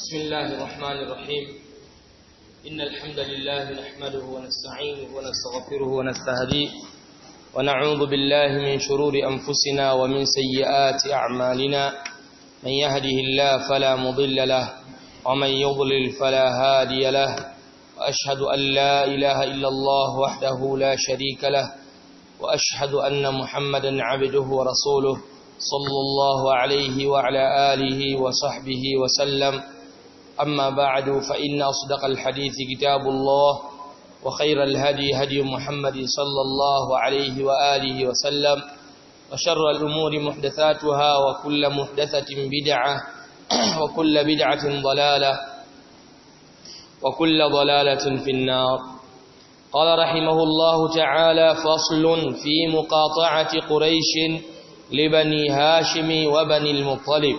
بسم الله الرحمن الرحيم إن الحمد لله نحمده ونستعينه ونستغفره ونستهديه ونعوذ بالله من شرور أنفسنا ومن سيئات أعمالنا من يهده الله فلا مضل له ومن يضلل فلا هادي له وأشهد أن لا إله إلا الله وحده لا شريك له وأشهد أن محمدا عبده ورسوله صلى الله عليه وعلى آله وصحبه وسلم أما بعد فإن أصدق الحديث كتاب الله وخير الهدي هدي محمد صلى الله عليه وآله وسلم وشر الأمور محدثاتها وكل محدثة بدعة وكل بدعة ضلالة وكل ضلالة في النار قال رحمه الله تعالى فصل في مقاطعة قريش libani hashimi wa bani al-muttalib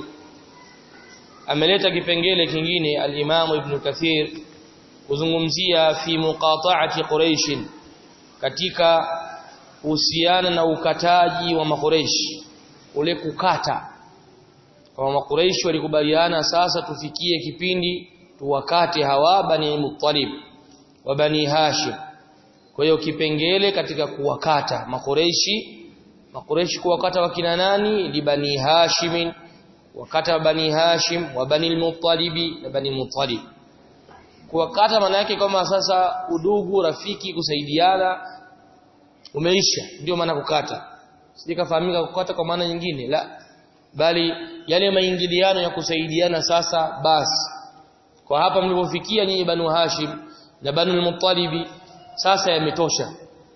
ameleta kipengele kingine al-Imam Ibn Kathir kuzungumzia fi muqata'ati Quraysh katika uhusiana na ukataji wa makureish ule kukata kwa makureish walikubaliana sasa tufikie kipindi tuwakate hawa bani Muttalib wa bani Hashim kwa hiyo kipengele katika kuwakata makureishi makureshi kuwakata wakina nani li bani hashim wakata bani hashim wa bani al-muttalibi na bani muttalib kuwakata maana yake kama sasa udugu rafiki kusaidiana umeisha ndio maana kukata sijakafahamika kukata kwa maana nyingine la bali yale maingiliano ya kusaidiana sasa basi kwa hapa mlipofikia nyinyi banu hashim na banu al-muttalibi sasa yametosha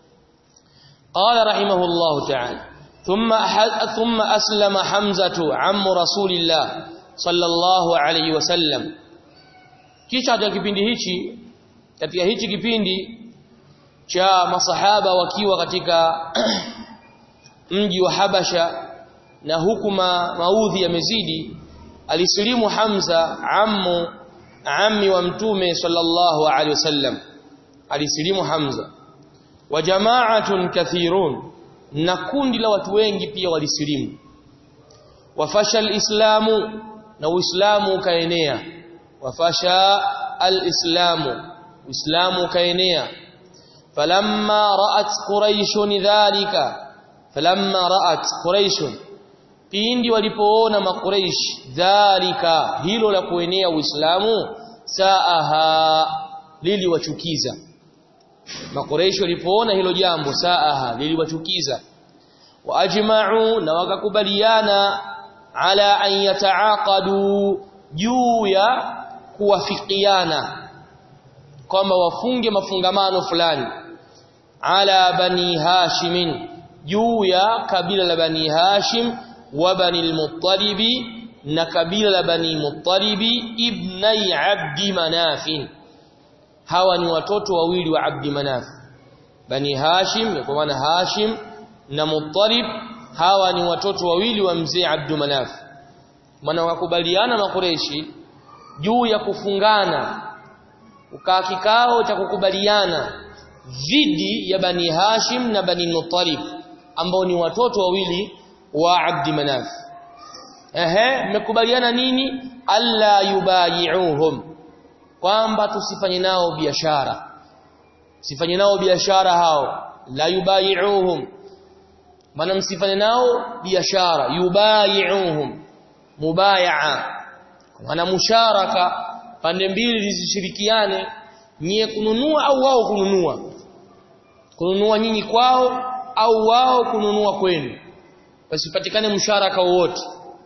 قال رحمه الله تعالى ثم ثم أسلم حمزة عم رسول الله صلى الله عليه وسلم kisha katika kipindi hichi katika hichi kipindi cha masahaba wakiwa katika mji wa Habasha na hukuma maudhi yamezidi alisilimu Hamza ammu ammi wa mtume sallallahu alaihi wasallam alisilimu Hamza wa jama'atun kathirun na kundi la watu wengi pia walisilimu wafasha alislamu na uislamu ukaenea wafasha alislamu uislamu ukaenea falamma ra'at quraish dhalika falamma ra'at quraish pindi walipoona makuraish dhalika hilo la kuenea uislamu saaha liliwachukiza makoresho walipoona hilo jambo saaha liliwachukiza waajma'u na wakakubaliana ala an yataaqadu juu ya kuwafikiana kwamba wafunge mafungamano fulani ala bani hashimin juu ya kabila la bani hashim wa bani al-muttalibi na kabila la bani muttalibi ibnai abdi manafin hawa ni watoto wawili wa Abdi Manaf Bani Hashim kwa maana Hashim na Muttalib hawa ni watoto wawili wa mzee Abdu Manaf maana wakubaliana makureshi juu ya kufungana ukaa kikao cha kukubaliana dhidi ya Bani Hashim na Bani Muttalib ambao ni watoto wawili wa Abdi Manaf ehe mmekubaliana nini alla yubayi'uhum kwamba tusifanye nao biashara sifanye nao biashara hao la yubayi'uhum maana msifanye nao biashara yubayi'uhum mubaya'a maana musharaka pande mbili zisishirikiane nyie kununua au wao kununua kununua nyinyi kwao au wao kununua kwenu pasipatikane msharaka wowote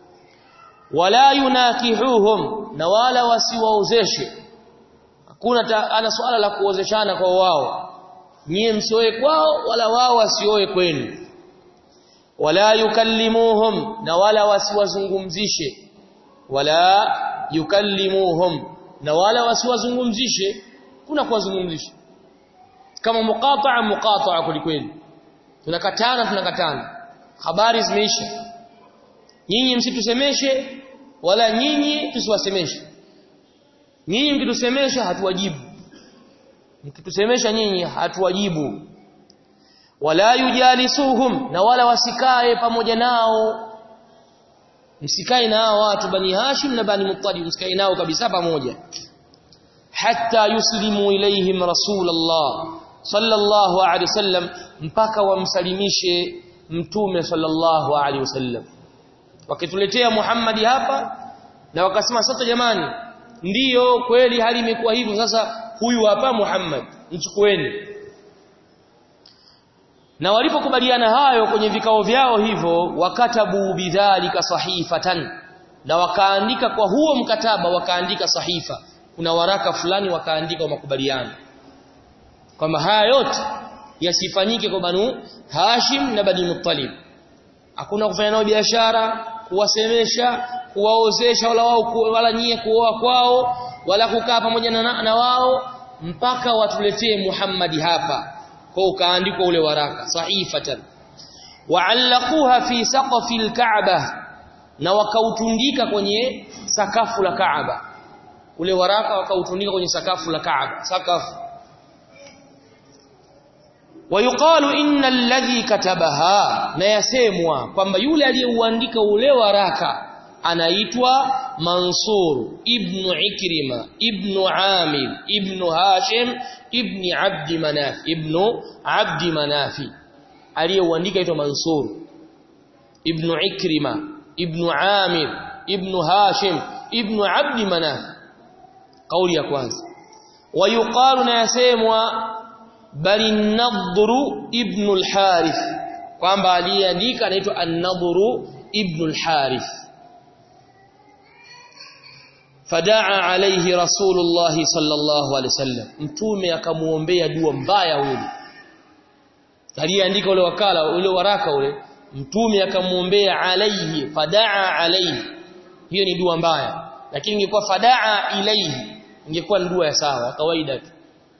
wala yunakihuhum na wala wasiwaozeshe hakuna ana swala la kuozeshana kwa wao nyie msioe kwao wala wao wasioe kwenu wala yukallimuhum na wala wasiwazungumzishe wala yukallimuhum na wala wasiwazungumzishe kuna kuwazungumzisha kama muqata'a muqata'a kulikweli tunakatana tunakatana habari zimeisha nyinyi msitusemeshe wala nyinyi tusiwasemeshe nyinyi mkitusemesha hatuwajibu mkitusemesha nyinyi hatuwajibu wala yujalisuhum na wala wasikae pamoja nao msikae na hao watu bani hashim na bani muttalib msikae nao kabisa pamoja hatta yuslimu ilaihim rasulullah sallallahu alaihi wasallam mpaka wamsalimishe mtume sallallahu alaihi wasallam wakituletea Muhammadi hapa na wakasema sasa jamani ndiyo kweli hali imekuwa hivyo sasa huyu hapa Muhammad mchukueni na walipokubaliana hayo kwenye vikao vyao hivyo wakatabu bidhalika sahifatan na wakaandika kwa huo mkataba wakaandika sahifa kuna waraka fulani wakaandika makubaliano kwamba haya yote yasifanyike kwa banu Hashim na Bani Muttalib hakuna kufanya nao biashara kuwasemesha kuwaozesha wala wao wala nyie kuoa kwao wala kukaa pamoja na, na wao mpaka watuletee Muhammadi hapa kwa ukaandikwa ule waraka sahifatan wa'allaquha fi saqfi al-Ka'bah na wakautundika kwenye sakafu la Kaaba ule waraka wakautundika kwenye sakafu la Kaaba sakafu wayuqalu inna alladhi katabaha na yasemwa kwamba yule aliyeuandika ule waraka anaitwa Mansur ibn Ikrima ibn Amir ibn Hashim ibn Abd Manaf ibn Abd Manafi aliyeuandika aitwa Mansur ibn Ikrima ibn Amir ibn Hashim ibn Abd Manaf kauli ya kwanza wayuqalu na yasemwa bali an-Nadru ibn al-Harith kwamba aliyeandika anaitwa an-Nadru ibn al-Harith fadaa alayhi rasulullah sallallahu alayhi wasallam mtume akamuombea dua mbaya huyo aliyeandika ule wakala ule waraka ule mtume akamuombea alayhi fadaa alayhi hiyo ni dua mbaya lakini ingekuwa fadaa ilayhi ingekuwa ni dua ya sawa kawaida tu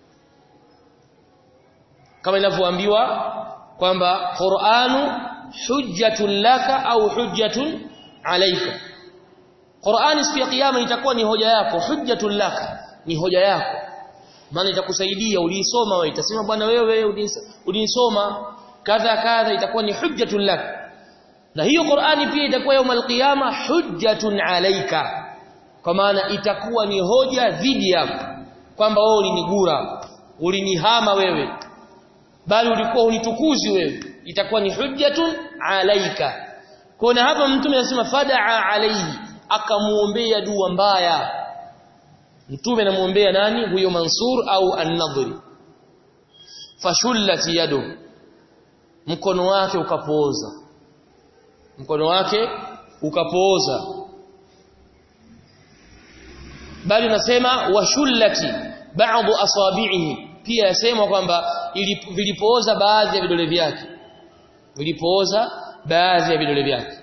kama inavyoambiwa kwamba Qur'anu hujjatun laka au hujjatun alayka Qur'ani siku ya kiyama itakuwa ni hoja yako hujjatun laka ni hoja yako maana itakusaidia uliisoma wewe itasema bwana wewe uliisoma kadha kadha itakuwa ni hujjatun laka na hiyo Qur'ani pia itakuwa يوم القيامه hujjatun alayka kwa maana itakuwa ni hoja dhidi yako kwamba wewe ulinigura ulinihama wewe bali ulikuwa unitukuzi wewe itakuwa ni hujjatun alaika kuna hapa mtume anasema fadaa alaihi akamuombea dua mbaya mtume anamuombea nani huyo Mansur au An-Nadhri fashullat yadu mkono wake ukapooza mkono wake ukapooza bali nasema washullati ba'd asabi'ihi pia yasemwa kwamba vilipooza baadhi ya vidole vyake vilipooza baadhi ya vidole vyake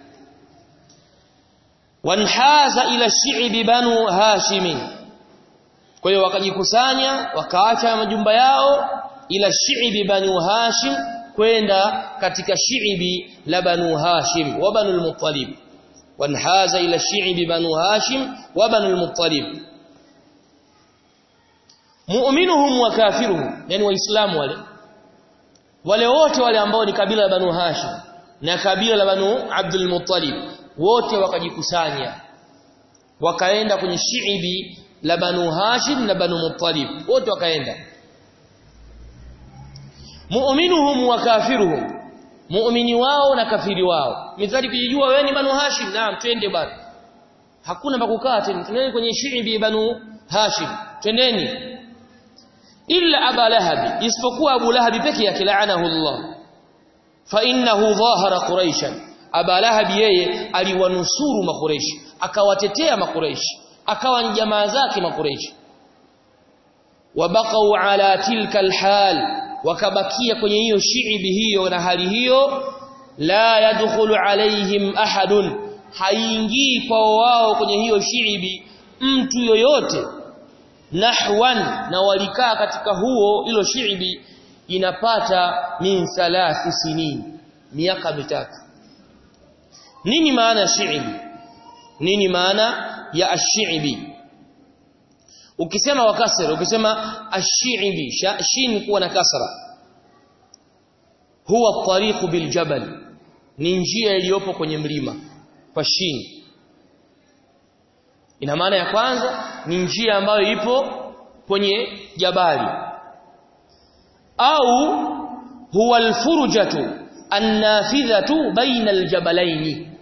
wanhaza ila shi'bi banu hashim kwa hiyo wakajikusanya wakaacha majumba yao ila shi'bi banu hashim kwenda katika shi'bi la banu hashim wa banu al-muttalib wanhaza ila shi'bi banu hashim wa banu al-muttalib mu'minuhum wa kafiruhum yani waislamu wale wale wote wale ambao ni kabila la banu hashim na kabila la banu abdul muttalib wote wakajikusanya wakaenda kwenye shiibi la banu hashim na banu muttalib wote wakaenda mu'minuhum wa kafiruhum muumini wao na kafiri wao mithali kujijua wewe ni banu hashim naam twende bwana hakuna pa kukaa tena tunaenda kwenye shiibi banu hashim twendeni illa aba lahab isipokuwa abu lahab peke yake laanahu allah fa innahu dhahara quraishan aba lahab yeye aliwanusuru makureishi akawatetea makureishi akawa ni jamaa zake makureishi wabaqau ala tilka alhal wakabakia kwenye hiyo shiibi hiyo na hali hiyo la yadkhulu alaihim ahadun haingii kwa wao kwenye hiyo shiibi mtu yoyote nahwan na walikaa katika huo hilo shiibi inapata min thalathi sinin miaka mitatu nini maana ya shiibi nini maana ya ash-shi'bi ukisema wakasra ukisema ash-shi'bi shin kuwa na kasra huwa tariqu bil jabal ni njia iliyopo kwenye mlima kwa shin ina maana ya kwanza ni njia ambayo ipo kwenye jabali au huwa alfurjatu annafidhatu baina aljabalaini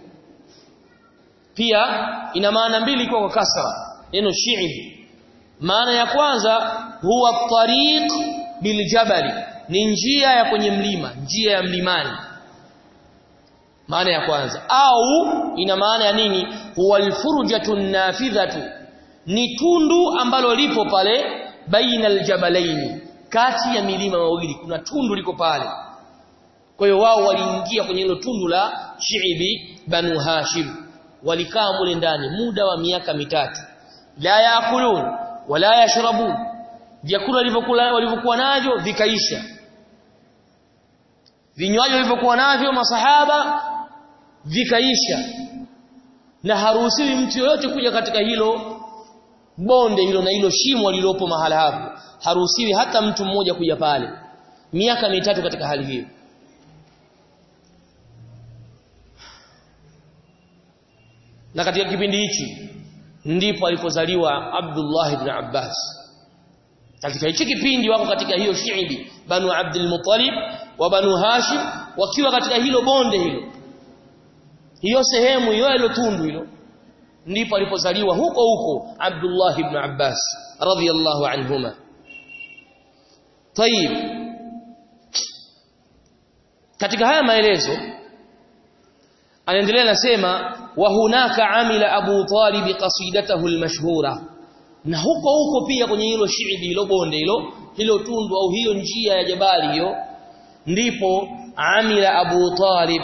pia ina maana mbili kwa kasra neno shi'b maana ya kwanza huwa tariq biljabali ni njia ya kwenye mlima njia ya mlimani maana ya kwanza au ina maana ya nini huwa alfurjatu nafidhatu ni tundu ambalo lipo pale baina aljabalaini kati ya milima mawili kuna tundu liko pale kwa hiyo wao waliingia kwenye hilo tundu la Shiibi Banu Hashim walikaa mule ndani muda wa miaka mitatu la yaakulun wala yashrabun vyakula walivyokuwa walivyokuwa navyo vikaisha vinywaji walivyokuwa navyo masahaba vikaisha na haruhusiwi mtu yoyote kuja katika hilo bonde hilo na hilo shimo lililopo mahala hapo haruhusiwi hata mtu mmoja kuja pale miaka mitatu katika hali hiyo na katika kipindi hichi ndipo alipozaliwa Abdullah ibn Abbas katika hichi kipindi wako katika hiyo shiibi Banu Abdul Muttalib wa Banu Hashim wakiwa katika hilo bonde hilo hiyo sehemu hiyo ile tundu hilo ndipo alipozaliwa huko huko Abdullah ibn Abbas radhiyallahu anhuma طيب katika haya maelezo anaendelea nasema wa hunaka amila Abu Talib qasidatahu almashhura na huko huko pia kwenye hilo shiibi hilo bonde hilo hilo tundu au hiyo njia ya jabali hiyo ndipo amila Abu Talib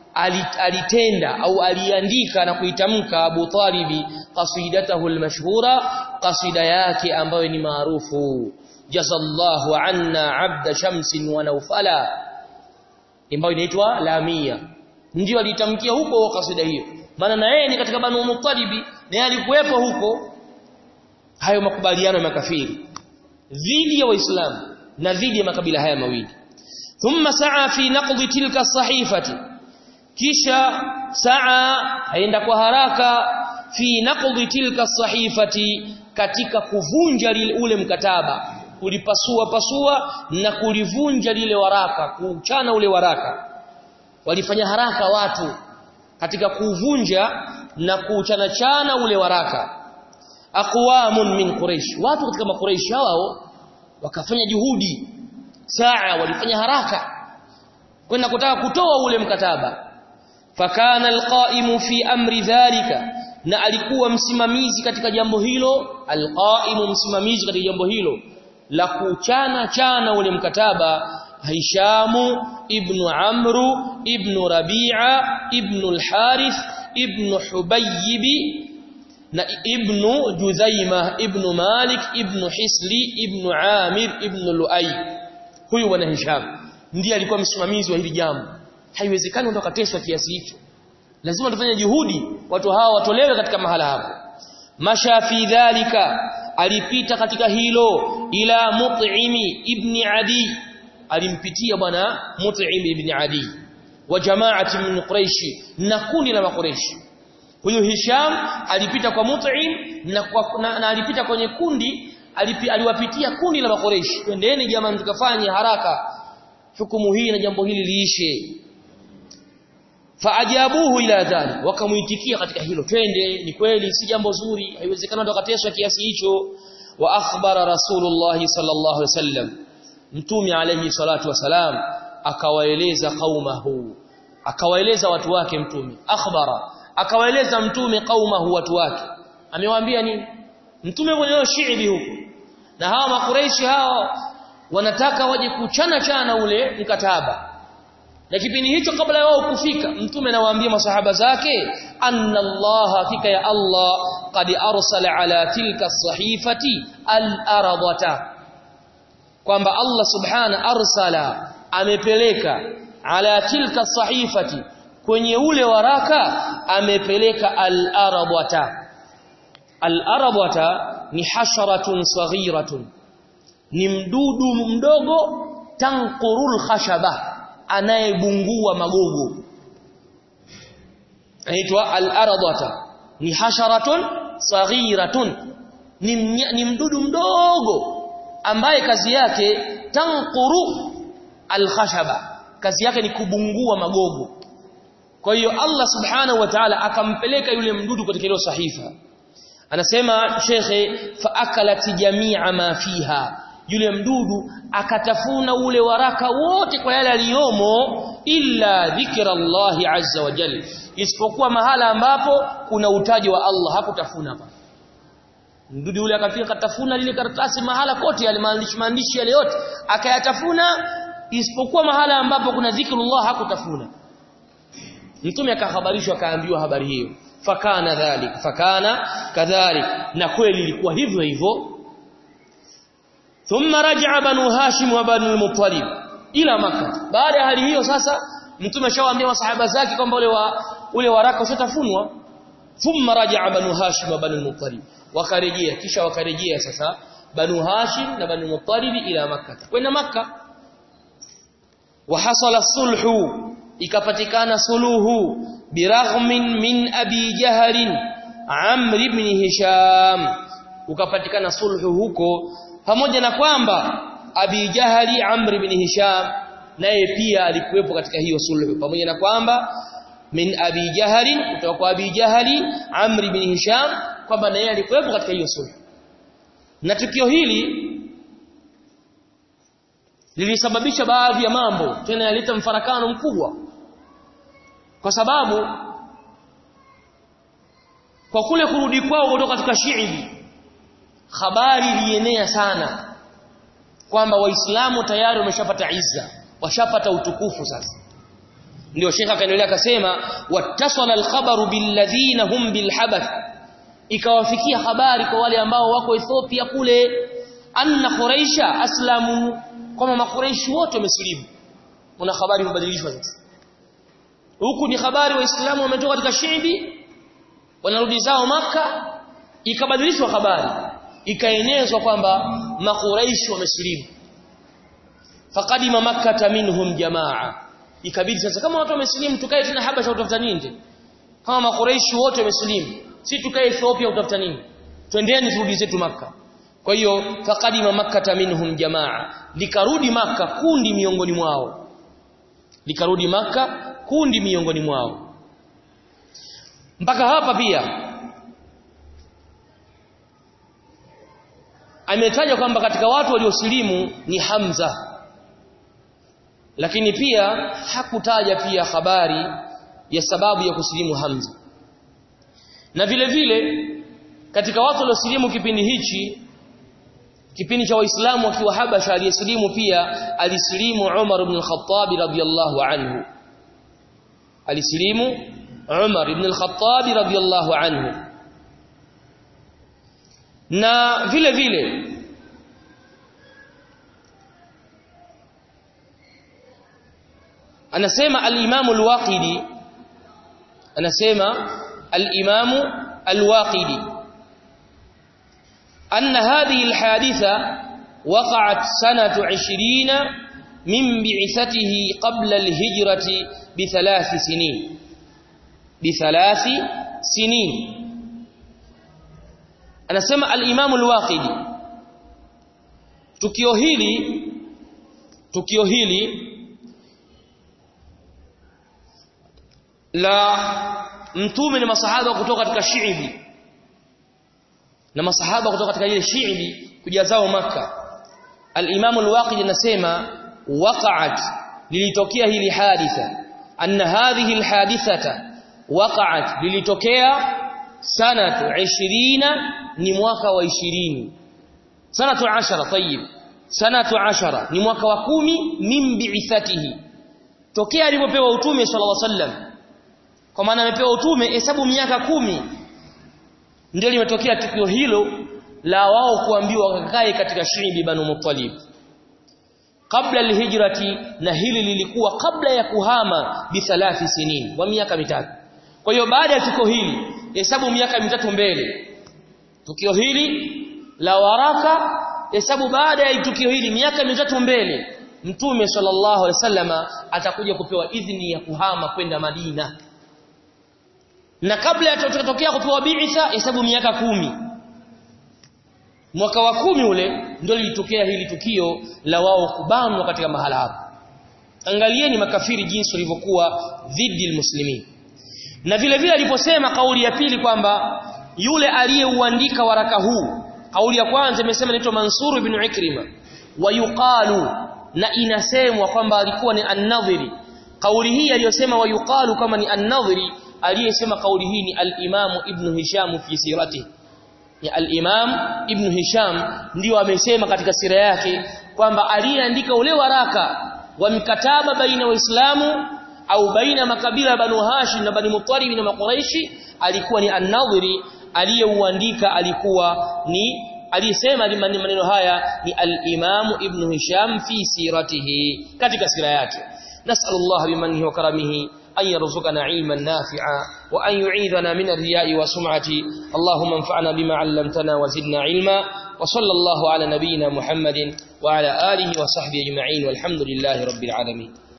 alitenda au aliandika na kuitamka Abu Talibi qasidatahu almashhura qasida yake ambayo ni maarufu jazallahu anna abda shamsin wa nawfala ambayo inaitwa lamia ndio alitamkia huko kasida hiyo maana na yeye ni katika banu mutalibi na alikuwepo huko hayo makubaliano ya makafiri dhidi ya waislamu na dhidi ya makabila haya mawili thumma saa fi naqdi tilka sahifati kisha saa aenda kwa haraka fi naqdi tilka sahifati katika kuvunja ule mkataba kulipasua pasua na kulivunja lile waraka kuchana ule waraka walifanya haraka watu katika kuvunja na kuchana chana ule waraka aqwamun min quraish watu katika makuraish hao wakafanya juhudi saa walifanya haraka kwenda kutaka kutoa ule mkataba fakana alqaimu fi amri dhalika na alikuwa msimamizi katika jambo hilo alqaimu msimamizi katika jambo hilo la kuchana chana ule mkataba Hishamu ibn Amru ibn Rabi'a ibn al-Harith ibn Hubayb na ibn Juzaima ibn Malik ibn Hisli ibn Amir ibn Luay huyu bwana Hisham ndiye alikuwa msimamizi wa hili jambo haiwezekani ndo kateswa kiasi hicho lazima tufanye juhudi watu hawa watolewe katika mahala hapo masha fi dhalika alipita katika hilo ila mut'imi ibn adi alimpitia bwana mut'im ibn adi wa jamaati min quraish na kundi la quraish huyo hisham alipita kwa mut'im na, kwa, na, na alipita kwenye kundi alipi, aliwapitia kundi la quraish twendeni jamani tukafanye haraka hukumu hii na jambo hili liishe faajabuhu ila dhalik wakamuitikia katika hilo twende ni kweli si jambo zuri haiwezekani ndo kateswa kiasi hicho wa akhbara rasulullah sallallahu alaihi wasallam mtume alayhi salatu wasalam akawaeleza qaumahu akawaeleza watu wake mtume akhbara akawaeleza mtume qaumahu watu wake amewaambia nini mtume mwenyewe shiibi huko na hawa makureishi hawa wanataka waje kuchana chana ule mkataba na kipindi hicho kabla wao kufika mtume anawaambia masahaba zake anna Allah hakika ya Allah qad arsala ala tilka sahifati al-aradata kwamba Allah subhana arsala amepeleka ala tilka sahifati kwenye ule waraka amepeleka al-aradata al-aradata ni hasharatun saghiratun ni mdudu mdogo tanqurul khashaba anayebungua magogo anaitwa al-aradata ni hasharatun saghiratun ni, ni mdudu mdogo ambaye kazi yake tanquru alkhashaba kazi yake ni kubungua magogo kwa hiyo Allah subhanahu wa ta'ala akampeleka yule mdudu katika ile sahifa anasema shekhe fa akalat jami'a ma fiha yule mdudu akatafuna ule waraka wote kwa yale aliyomo illa dhikra Allahi azza wa jalla isipokuwa mahala ambapo kuna utaji wa Allah hakutafuna hapa mdudu yule akafika katafuna lile karatasi mahala kote yale maandishi maandishi yale yote akayatafuna isipokuwa mahala ambapo kuna dhikrullah hakutafuna mtume akahabarishwa akaambiwa habari hiyo fakana dhalik fakana kadhalik na kweli ilikuwa hivyo hivyo thumma raja'a banu hashim wa banu al-muttalib ila makkah baada ya hali hiyo sasa mtume ashawaambia masahaba zake kwamba ule wa ule waraka ushatafunwa thumma raja'a banu hashim wa banu al-muttalib wakarejea kisha wakarejea sasa banu hashim na banu al-muttalib ila makkah kwenda makkah wa hasala sulhu ikapatikana suluhu biraghmin min abi jahalin amr ibn hisham ukapatikana sulhu huko pamoja na kwamba abi jahali amr ibn hisham naye pia alikuwepo katika hiyo sulhu pamoja na kwamba min abi jahali kutoka kwa abi jahali amr ibn hisham kwamba naye alikuwepo katika hiyo sulhu na tukio hili lilisababisha baadhi ya mambo tena yaleta mfarakano mkubwa kwa sababu kwa kule kurudi kwao kutoka katika Shiibi habari ilienea sana kwamba waislamu tayari wameshapata izza washapata utukufu sasa ndio shekha akaendelea akasema wattasala alkhabaru billadhina hum bilhabath ikawafikia habari kwa wale ambao wako Ethiopia kule anna quraisha aslamu kwamba makuraishi wote wamesilimu kuna habari imebadilishwa sasa huku ni habari waislamu wametoka katika shibi wanarudi zao maka ikabadilishwa habari ikaenezwa kwamba makuraishi wamesilimu faqadima makkah minhum jamaa ikabidi sasa kama watu wamesilimu tukae tena habasha utafuta nini kama makuraishi wote wamesilimu si tukae Ethiopia utafuta nini twendeni turudi zetu maka kwa hiyo faqadima makkah minhum jamaa likarudi maka kundi miongoni mwao likarudi maka kundi miongoni mwao mpaka hapa pia ametaja kwamba katika watu waliosilimu ni Hamza lakini pia hakutaja pia habari ya sababu ya kusilimu Hamza na vile vile katika watu waliosilimu kipindi hichi kipindi cha waislamu wakiwa Habasha aliyesilimu pia alisilimu Umar ibn al-Khattab radhiyallahu anhu alisilimu Umar ibn al-Khattab radhiyallahu anhu na vile vile anasema al-Imam al-Waqidi anasema al-Imam al-Waqidi أن هذه الحادثة وقعت سنة عشرين من بعثته قبل الهجرة بثلاث سنين بثلاث سنين أنا سمع الإمام الواقدي tukio hili tukio hili la mtume na masahaba kutoka katika Shiibi na masahaba kutoka katika ile Shiibi kuja zao maka al-Imam al-Waqidi anasema waqa'at lilitokea hili haditha anna hadhihi al-hadithata waqa'at lilitokea sanatu 20 ni mwaka wa 20 sanatu 10 tayib sanatu 10 ni mwaka wa kumi min bi'ithatihi tokea alipopewa utume sallallahu alaihi wasallam kwa maana amepewa utume hesabu miaka kumi ndio limetokea tukio hilo la wao kuambiwa wakakae katika shiibi banu muttalib kabla alhijrati na hili lilikuwa kabla ya kuhama bi thalathi sinin wa miaka mitatu kwa hiyo baada ya tukio hili hesabu miaka mitatu mbele tukio hili la waraka hesabu baada ya tukio hili miaka mitatu mbele mtume sallallahu alaihi wasallama atakuja kupewa idhini ya kuhama kwenda Madina na kabla ya kutokea kupewa bi'tha hesabu miaka kumi mwaka wa kumi ule ndio lilitokea hili tukio la wao kubanwa katika mahala hapo angalieni makafiri jinsi walivyokuwa dhidi almuslimin na vile vile aliposema kauli ya pili kwamba yule aliyeuandika waraka huu kauli ya kwanza imesema inaitwa Mansur ibn Ikrima wayuqalu na inasemwa kwamba alikuwa ni an-Nadhiri kauli hii aliyosema wayuqalu kama ni an-Nadhiri aliyesema kauli hii ni al-Imam Ibn Hisham fi siratihi ya al-Imam Ibn Hisham ndio amesema katika sira yake kwamba aliyeandika ule waraka wa mkataba baina waislamu au baina makabila Banu Hashim na Bani Muttalib na Makuraishi alikuwa ni an-Nadhiri aliyeuandika alikuwa ni aliyesema maneno haya ni al-Imam Ibn Hisham fi siratihi katika sira yake nas'alullah bimanihi wa karamihi أن يرزقنا علما نافعا وأن يعيذنا من الرياء وسمعة اللهم انفعنا بما علمتنا وزدنا علما وصلى الله على نبينا محمد وعلى آله وصحبه أجمعين والحمد لله رب العالمين